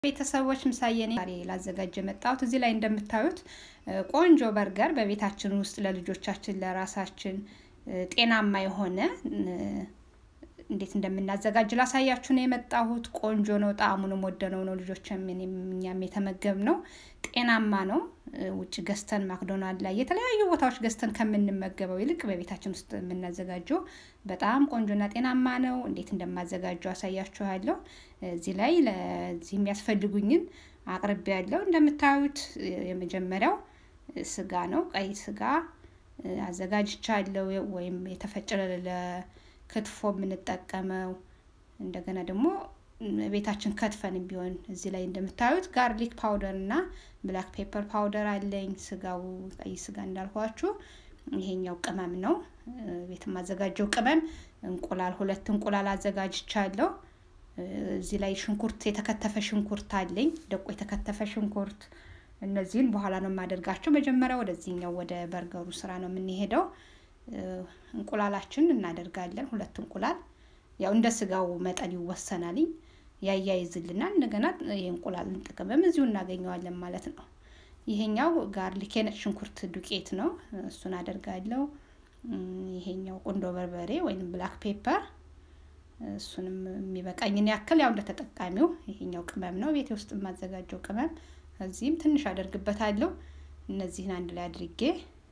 ቤተሰቦች ምሳዬ ዛሬ ላዘጋጅ የመጣሁት እዚህ ላይ እንደምታዩት ቆንጆ በርገር በቤታችን ውስጥ ለልጆቻችን ለራሳችን ጤናማ የሆነ እንዴት እንደምናዘጋጅ ላሳያችሁ ነው የመጣሁት። ቆንጆ ነው፣ ጣዕሙንም ወደነው ነው ልጆች እኛም የተመገብ ነው። ጤናማ ነው። ውጭ ገዝተን ማክዶናልድ ላይ የተለያዩ ቦታዎች ገዝተን ከምንመገበው ይልቅ በቤታችን ውስጥ የምናዘጋጀው በጣም ቆንጆና ጤናማ ነው። እንዴት እንደማዘጋጀው አሳያችኋለሁ። እዚህ ላይ ለዚህ የሚያስፈልጉኝን አቅርቤ ያለው እንደምታዩት የመጀመሪያው ስጋ ነው። ቀይ ስጋ አዘጋጅቻለሁ ወይም የተፈጨ ክትፎ የምንጠቀመው እንደገና ደግሞ ቤታችን ከትፈን ቢሆን እዚህ ላይ እንደምታዩት ጋርሊክ ፓውደር እና ብላክ ፔፐር ፓውደር አለኝ። ስጋው ቀይ ስጋ እንዳልኳችሁ ይሄኛው ቅመም ነው። ቤት የማዘጋጀው ቅመም እንቁላል፣ ሁለት እንቁላል አዘጋጅቻለሁ። እዚህ ላይ ሽንኩርት፣ የተከተፈ ሽንኩርት አለኝ። ደቆ የተከተፈ ሽንኩርት። እነዚህን በኋላ ነው የማደርጋቸው። መጀመሪያ ወደዚህኛው ወደ በርገሩ ስራ ነው የምንሄደው። እንቁላላችን እናደርጋለን። ሁለት እንቁላል ያው እንደ ስጋው መጠን ይወሰናልኝ ያያይዝልናል። እንደገና የእንቁላልን ጥቅምም እዚሁ እናገኘዋለን ማለት ነው። ይሄኛው ጋርሊክ የነጭ ሽንኩርት ዱቄት ነው፣ እሱን አደርጋለሁ። ይሄኛው ቁንዶ በርበሬ ወይም ብላክ ፔፐር፣ እሱንም የሚበቃኝን ያክል ያው እንደ ተጠቃሚው። ይሄኛው ቅመም ነው ቤቴ ውስጥ የማዘጋጀው ቅመም። እዚህም ትንሽ አደርግበታለሁ። እነዚህን አንድ ላይ አድርጌ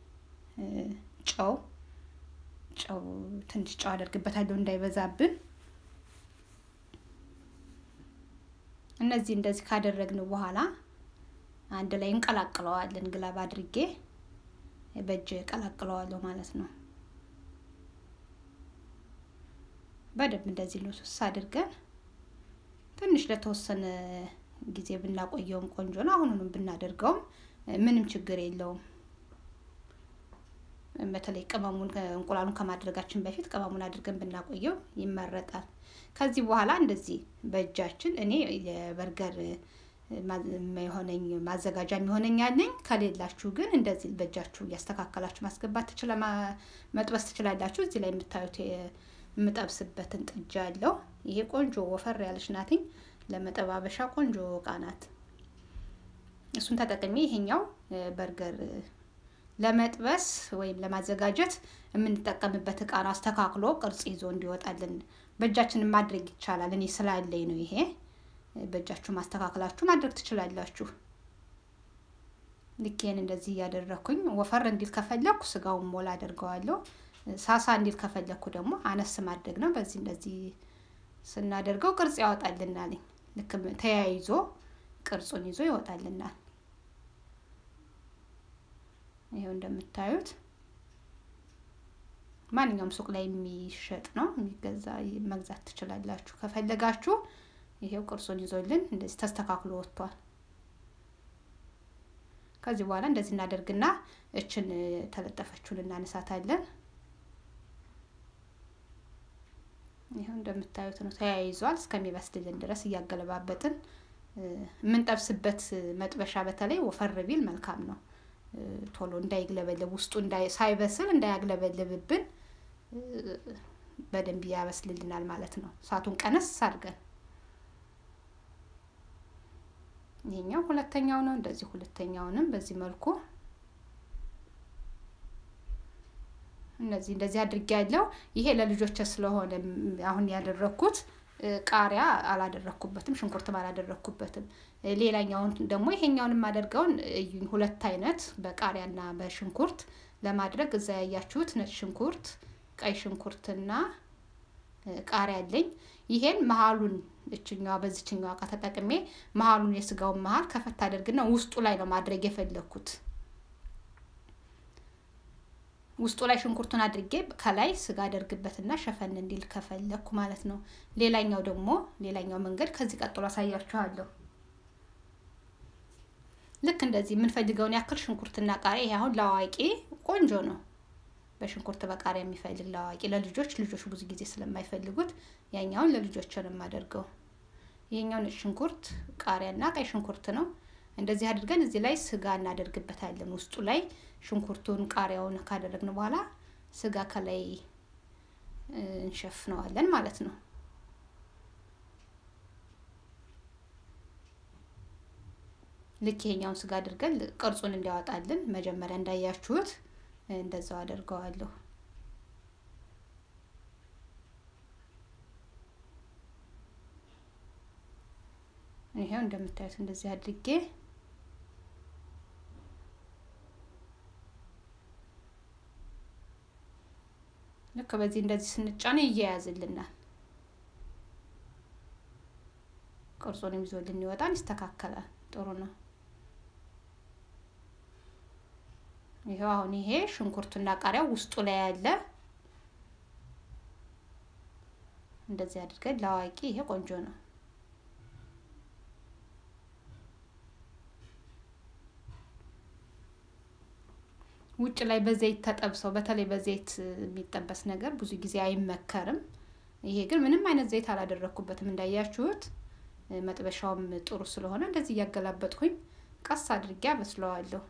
ጨው ጨው ትንሽ ጨው አደርግበታለሁ እንዳይበዛብን። እነዚህ እንደዚህ ካደረግን በኋላ አንድ ላይ እንቀላቅለዋለን። ግላብ አድርጌ በእጅ ቀላቅለዋለሁ ማለት ነው። በደንብ እንደዚህ ልውስስ አድርገን ትንሽ ለተወሰነ ጊዜ ብናቆየውም ቆንጆ ነው። አሁኑንም ብናደርገውም ምንም ችግር የለውም። በተለይ ቅመሙን እንቁላሉን ከማድረጋችን በፊት ቅመሙን አድርገን ብናቆየው ይመረጣል። ከዚህ በኋላ እንደዚህ በእጃችን እኔ የበርገር የሆነኝ ማዘጋጃ የሚሆነኝ አለኝ። ከሌላችሁ ግን እንደዚህ በእጃችሁ እያስተካከላችሁ ማስገባት ትችላ መጥበስ ትችላላችሁ። እዚህ ላይ የምታዩት የምጠብስበትን ጥጃ አለው። ይሄ ቆንጆ ወፈር ያለች ናትኝ። ለመጠባበሻ ቆንጆ እቃ ናት። እሱን ተጠቅሜ ይሄኛው በርገር ለመጥበስ ወይም ለማዘጋጀት የምንጠቀምበት እቃ ነው። አስተካክሎ ቅርጽ ይዞ እንዲወጣልን በእጃችን ማድረግ ይቻላል። እኔ ስላለኝ ነው ይሄ። በእጃችሁ ማስተካከላችሁ ማድረግ ትችላላችሁ። ልኬን እንደዚህ እያደረኩኝ ወፈር እንዲል ከፈለኩ ስጋውን ሞላ አደርገዋለሁ። ሳሳ እንዲል ከፈለኩ ደግሞ አነስ ማድረግ ነው። በዚህ እንደዚህ ስናደርገው ቅርጽ ያወጣልናል። ልክ ተያይዞ ቅርጹን ይዞ ይወጣልናል። ይሄው እንደምታዩት ማንኛውም ሱቅ ላይ የሚሸጥ ነው የሚገዛ መግዛት ትችላላችሁ ከፈለጋችሁ። ይሄው ቅርጹን ይዞልን እንደዚህ ተስተካክሎ ወጥቷል። ከዚህ በኋላ እንደዚህ እናደርግና እችን ተለጠፈችውን እናነሳታለን። ይሄው እንደምታዩት ነው ተያይዟል። እስከሚበስልልን ድረስ እያገለባበጥን የምንጠብስበት መጥበሻ በተለይ ወፈር ቢል መልካም ነው። ቶሎ እንዳይግለበለብ ውስጡ ሳይበስል እንዳያግለበልብብን በደንብ ያበስልልናል ማለት ነው። እሳቱን ቀነስ አድርገን ይሄኛው ሁለተኛው ነው። እንደዚህ ሁለተኛውንም በዚህ መልኩ እነዚህ እንደዚህ አድርጌ ያለው ይሄ ለልጆች ስለሆነ አሁን ያደረኩት ቃሪያ አላደረኩበትም፣ ሽንኩርትም አላደረኩበትም። ሌላኛውን ደግሞ ይሄኛውን የማደርገውን እዩኝ፣ ሁለት አይነት በቃሪያና በሽንኩርት ለማድረግ እዛ ያያችሁት ነጭ ሽንኩርት፣ ቀይ ሽንኩርትና ቃሪያ አለኝ። ይሄን መሀሉን እችኛዋ በዚችኛዋ እቃ ተጠቅሜ መሀሉን የስጋውን መሀል ከፈት አደርግና ውስጡ ላይ ነው ማድረግ የፈለግኩት። ውስጡ ላይ ሽንኩርቱን አድርጌ ከላይ ስጋ አደርግበትና ሸፈን እንዲል ከፈለግኩ ማለት ነው። ሌላኛው ደግሞ ሌላኛው መንገድ ከዚህ ቀጥሎ አሳያችኋለሁ። ልክ እንደዚህ የምንፈልገውን ያክል ሽንኩርትና ቃሪያ። ይሄ አሁን ለአዋቂ ቆንጆ ነው። በሽንኩርት በቃሪያ የሚፈልግ ለአዋቂ፣ ለልጆች ልጆች ብዙ ጊዜ ስለማይፈልጉት ያኛውን ለልጆች ነው የማደርገው። ይሄኛው ነጭ ሽንኩርት ቃሪያና ቀይ ሽንኩርት ነው። እንደዚህ አድርገን እዚህ ላይ ስጋ እናደርግበታለን። ውስጡ ላይ ሽንኩርቱን ቃሪያውን ካደረግን በኋላ ስጋ ከላይ እንሸፍነዋለን ማለት ነው። ልክ ይሄኛውን ስጋ አድርገን ቅርጹን እንዲያወጣልን መጀመሪያ እንዳያችሁት እንደዛው አደርገዋለሁ። ይሄው እንደምታዩት እንደዚህ አድርጌ ልክ በዚህ እንደዚህ ስንጫነ ይያያዝልናል። ቅርጹንም ይዞልን ይወጣል፣ ይስተካከላል። ጥሩ ነው። ይሄው አሁን ይሄ ሽንኩርቱና ቃሪያው ውስጡ ላይ ያለ እንደዚህ አድርገን ለአዋቂ ይሄ ቆንጆ ነው። ውጭ ላይ በዘይት ተጠብሰው በተለይ በዘይት የሚጠበስ ነገር ብዙ ጊዜ አይመከርም። ይሄ ግን ምንም አይነት ዘይት አላደረኩበትም እንዳያችሁት። መጥበሻውም ጥሩ ስለሆነ እንደዚህ እያገላበጥኩኝ ቀስ አድርጌ አበስለዋለሁ።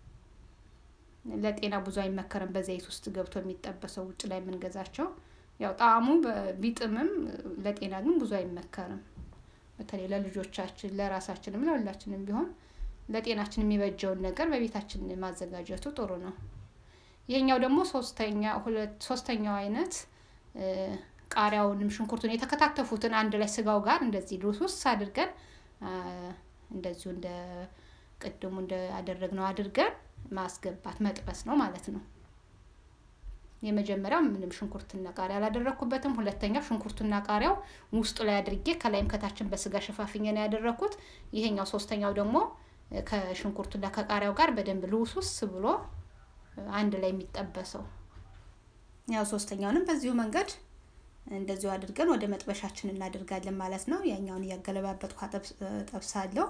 ለጤና ብዙ አይመከርም በዘይት ውስጥ ገብቶ የሚጠበሰው ውጭ ላይ የምንገዛቸው። ያው ጣዕሙ ቢጥምም ለጤና ግን ብዙ አይመከርም። በተለይ ለልጆቻችን ለራሳችንም ለሁላችንም ቢሆን ለጤናችን የሚበጀውን ነገር በቤታችን ማዘጋጀቱ ጥሩ ነው። ይሄኛው ደግሞ ሶስተኛ ሁለት ሶስተኛው አይነት ቃሪያውንም ሽንኩርቱን የተከታተፉትን አንድ ላይ ስጋው ጋር እንደዚህ ልውስውስ አድርገን እንደዚሁ እንደ ቅድሙ እንደ አደረግነው አድርገን ማስገባት መጥበስ ነው ማለት ነው። የመጀመሪያው ምንም ሽንኩርትና ቃሪያ አላደረኩበትም። ሁለተኛው ሽንኩርቱና ቃሪያው ውስጡ ላይ አድርጌ ከላይም ከታችን በስጋ ሸፋፍኜ ነው ያደረኩት። ይሄኛው ሶስተኛው ደግሞ ከሽንኩርቱና ከቃሪያው ጋር በደንብ ልውስውስ ብሎ አንድ ላይ የሚጠበሰው ያው ሶስተኛውንም በዚሁ መንገድ እንደዚሁ አድርገን ወደ መጥበሻችን እናደርጋለን ማለት ነው። ያኛውን እያገለባበጥኩ ጠብሳለሁ።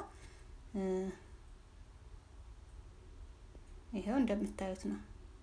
ይሄው እንደምታዩት ነው።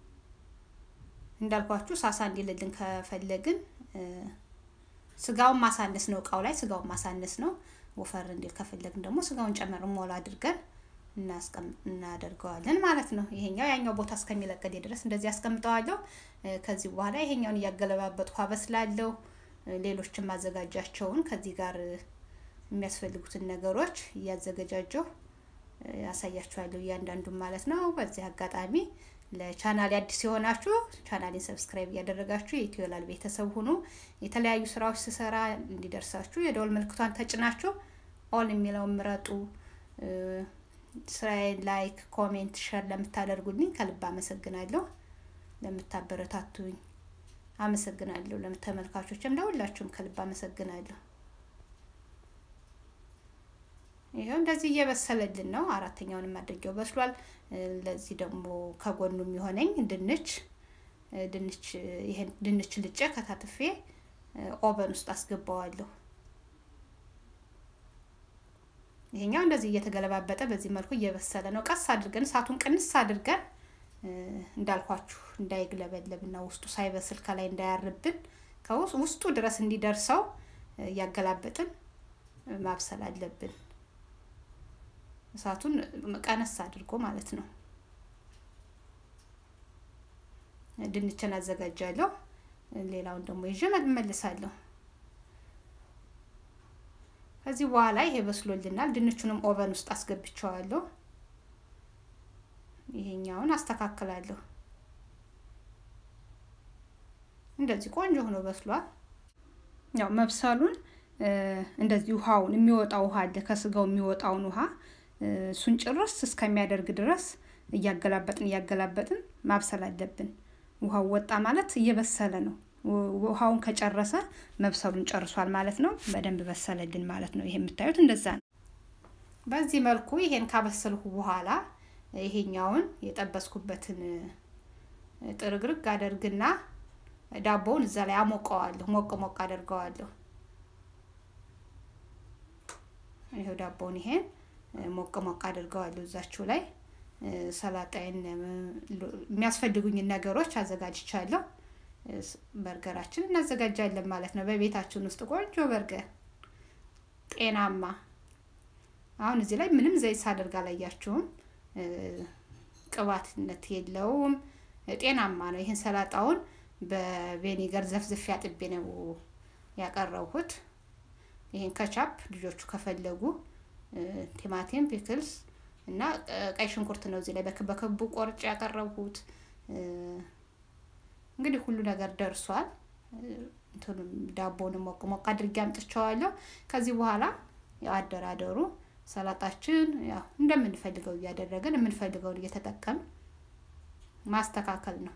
እንዳልኳችሁ ሳሳ እንዲልልን ከፈለግን ስጋውን ማሳነስ ነው፣ እቃው ላይ ስጋውን ማሳነስ ነው። ወፈር እንዲል ከፈለግን ደግሞ ስጋውን ጨመር ሞላ አድርገን እናደርገዋለን ማለት ነው። ይሄኛው ያኛው ቦታ እስከሚለቀድ ድረስ እንደዚህ አስቀምጠዋለሁ። ከዚህ በኋላ ይሄኛውን እያገለባበጥኩ አበስላለሁ። ሌሎችን ማዘጋጃቸውን ከዚህ ጋር የሚያስፈልጉትን ነገሮች እያዘገጃጀሁ ያሳያችኋለሁ እያንዳንዱን ማለት ነው። በዚህ አጋጣሚ ለቻናሌ አዲስ የሆናችሁ ቻናሌን ሰብስክራይብ እያደረጋችሁ የኢትዮላል ቤተሰብ ሁኑ። የተለያዩ ስራዎች ስሰራ እንዲደርሳችሁ የደወል ምልክቷን ተጭናችሁ ኦል የሚለውን ምረጡ። ስራዬን ላይክ፣ ኮሜንት፣ ሸር ለምታደርጉልኝ ከልብ አመሰግናለሁ። ለምታበረታቱኝ አመሰግናለሁ። ለተመልካቾችም ለሁላችሁም ከልብ አመሰግናለሁ። ይሄው እንደዚህ እየበሰለልን ነው። አራተኛውንም አድርጌው በስሏል። ለዚህ ደግሞ ከጎኑ የሚሆነኝ ድንች ድንች ይሄን ድንች ልጬ ከታትፌ ኦቨን ውስጥ አስገባዋለሁ። ይሄኛው እንደዚህ እየተገለባበጠ በዚህ መልኩ እየበሰለ ነው። ቀስ አድርገን እሳቱን ቅንስ አድርገን እንዳልኳችሁ እንዳይግለበለብና ውስጡ ሳይበስል ከላይ እንዳያርብን ከውስጡ ድረስ እንዲደርሰው እያገላበጥን ማብሰል አለብን። እሳቱን ቀነስ አድርጎ ማለት ነው። ድንችን አዘጋጃለሁ። ሌላውን ደግሞ ይዤ እመልሳለሁ። ከዚህ በኋላ ይሄ በስሎልናል። ድንቹንም ኦቨን ውስጥ አስገብቸዋለሁ። ይሄኛውን አስተካክላለሁ። እንደዚህ ቆንጆ ሆኖ በስሏል። ያው መብሰሉን እንደዚህ ውሃውን የሚወጣው ውሃ አለ ከስጋው የሚወጣውን ውሃ እሱን ጭርስ እስከሚያደርግ ድረስ እያገላበጥን እያገላበጥን ማብሰል አለብን። ውሃው ወጣ ማለት እየበሰለ ነው። ውሃውን ከጨረሰ መብሰሉን ጨርሷል ማለት ነው። በደንብ በሰለልን ማለት ነው። ይሄ የምታዩት እንደዛ ነው። በዚህ መልኩ ይሄን ካበሰልኩ በኋላ ይሄኛውን የጠበስኩበትን ጥርግርግ አደርግና ዳቦውን እዛ ላይ አሞቀዋለሁ። ሞቅ ሞቅ አደርገዋለሁ። ይሄው ዳቦውን ይሄን ሞቅ ሞቅ አድርገዋለሁ እዛችሁ ላይ ሰላጣይን የሚያስፈልጉኝን ነገሮች አዘጋጅቻለሁ። በርገራችን እናዘጋጃለን ማለት ነው። በቤታችን ውስጥ ቆንጆ በርገር ጤናማ። አሁን እዚህ ላይ ምንም ዘይት ሳደርግ አላያችሁም። ቅባትነት የለውም። ጤናማ ነው። ይህን ሰላጣውን በቬኒገር ዘፍዝፌ አጥቤ ነው ያቀረብኩት። ይህን ከቻፕ ልጆቹ ከፈለጉ ቲማቲም፣ ፒክልስ እና ቀይ ሽንኩርት ነው እዚህ ላይ በክቡ ቆርጬ ያቀረብኩት። እንግዲህ ሁሉ ነገር ደርሷል። እንትኑም ዳቦንም ሞቅ ሞቅ አድርጌ አምጥቼዋለሁ። ከዚህ በኋላ ያው አደራደሩ ሰላጣችን ያው እንደምንፈልገው እያደረግን የምንፈልገውን እየተጠቀምን ማስተካከል ነው።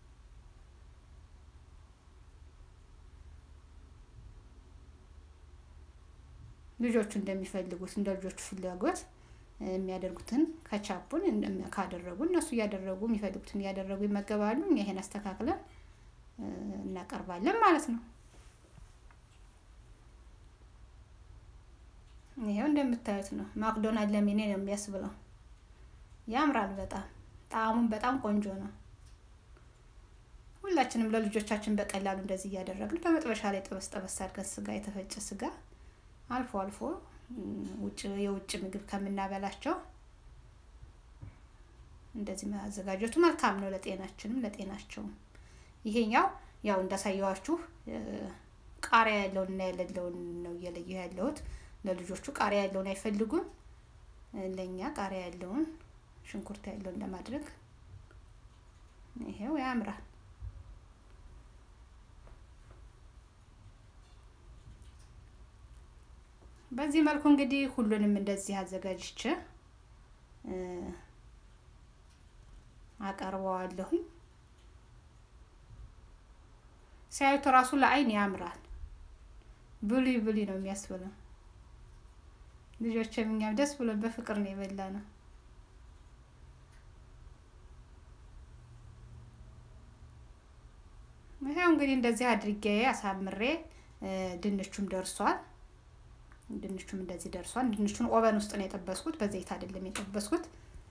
ልጆቹ እንደሚፈልጉት እንደ ልጆቹ ፍላጎት የሚያደርጉትን ከቻፑን ካደረጉ እነሱ እያደረጉ የሚፈልጉትን እያደረጉ ይመገባሉ። እኛ ይሄን አስተካክለን እናቀርባለን ማለት ነው። ይሄው እንደምታዩት ነው። ማክዶናልድ ለሚኔ ነው የሚያስብለው። ያምራል በጣም ጣዕሙን በጣም ቆንጆ ነው። ሁላችንም ለልጆቻችን በቀላሉ እንደዚህ እያደረግን በመጥበሻ ላይ ጠበስ ጠበስ አድርገን ስጋ የተፈጨ ስጋ አልፎ አልፎ ውጭ የውጭ ምግብ ከምናበላቸው እንደዚህ ማዘጋጀቱ መልካም ነው ለጤናችንም ለጤናቸውም። ይሄኛው ያው እንዳሳየዋችሁ ቃሪያ ያለውን እና የሌለውን ነው እየለየሁ ያለሁት። ለልጆቹ ቃሪያ ያለውን አይፈልጉም። ለእኛ ቃሪያ ያለውን ሽንኩርት ያለውን ለማድረግ ይሄው ያምራል። በዚህ መልኩ እንግዲህ ሁሉንም እንደዚህ አዘጋጅቼ አቀርበዋለሁኝ። ሲያዩት ራሱ ለአይን ያምራል። ብሉ ብሉ ነው የሚያስብለው። ልጆችም እኛም ደስ ብሎ በፍቅር ነው የበላ ነው። ይሄው እንግዲህ እንደዚህ አድርጌ አሳምሬ ድንቹም ደርሷል። ድንቹም እንደዚህ ደርሷል። ድንቹን ኦቨን ውስጥ ነው የጠበስኩት፣ በዘይት አይደለም የጠበስኩት፣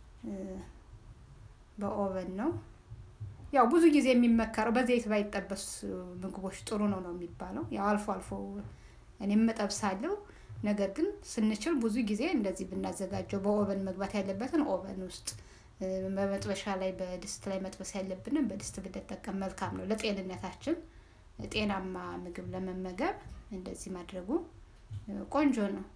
በኦቨን ነው። ያው ብዙ ጊዜ የሚመከረው በዘይት ባይጠበስ ምግቦች ጥሩ ነው ነው የሚባለው። ያው አልፎ አልፎ እኔም እጠብሳለሁ። ነገር ግን ስንችል ብዙ ጊዜ እንደዚህ ብናዘጋጀው በኦቨን መግባት ያለበትን ኦቨን ውስጥ በመጥበሻ ላይ በድስት ላይ መጥበስ ያለብንን በድስት ብንጠቀም መልካም ነው ለጤንነታችን። ጤናማ ምግብ ለመመገብ እንደዚህ ማድረጉ ቆንጆ ነው።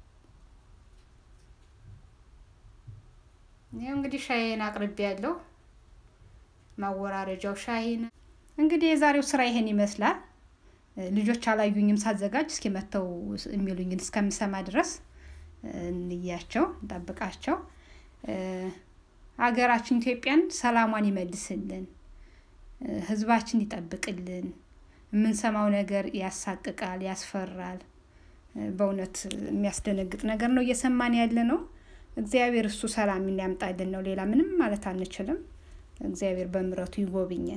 ይኸው እንግዲህ ሻይን አቅርቤ ያለው ማወራረጃው ሻይን እንግዲህ የዛሬው ስራ ይሄን ይመስላል። ልጆች አላዩኝም ሳዘጋጅ እስኪ መተው የሚሉኝን እስከምሰማ ድረስ እንያቸው እንጠብቃቸው። ሀገራችን ኢትዮጵያን ሰላሟን ይመልስልን፣ ህዝባችን ይጠብቅልን። የምንሰማው ነገር ያሳቅቃል፣ ያስፈራል። በእውነት የሚያስደነግጥ ነገር ነው እየሰማን ያለ ነው። እግዚአብሔር እሱ ሰላም ያምጣልን ነው። ሌላ ምንም ማለት አንችልም። እግዚአብሔር በምሕረቱ ይጎብኘን።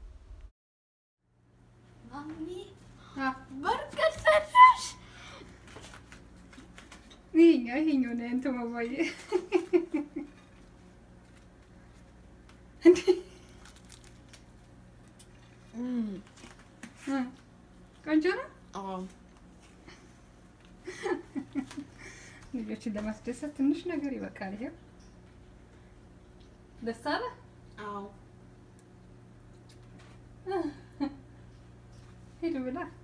በርገር ሰራሽ? ይሄኛው ይሄኛው ነው እንትን ማባዬ ቆንጆ ነው። ልጆችን ለማስደሰት ትንሽ ነገር ይበቃል። ይሄው ደስ አለ። አዎ ሂዱ ብላ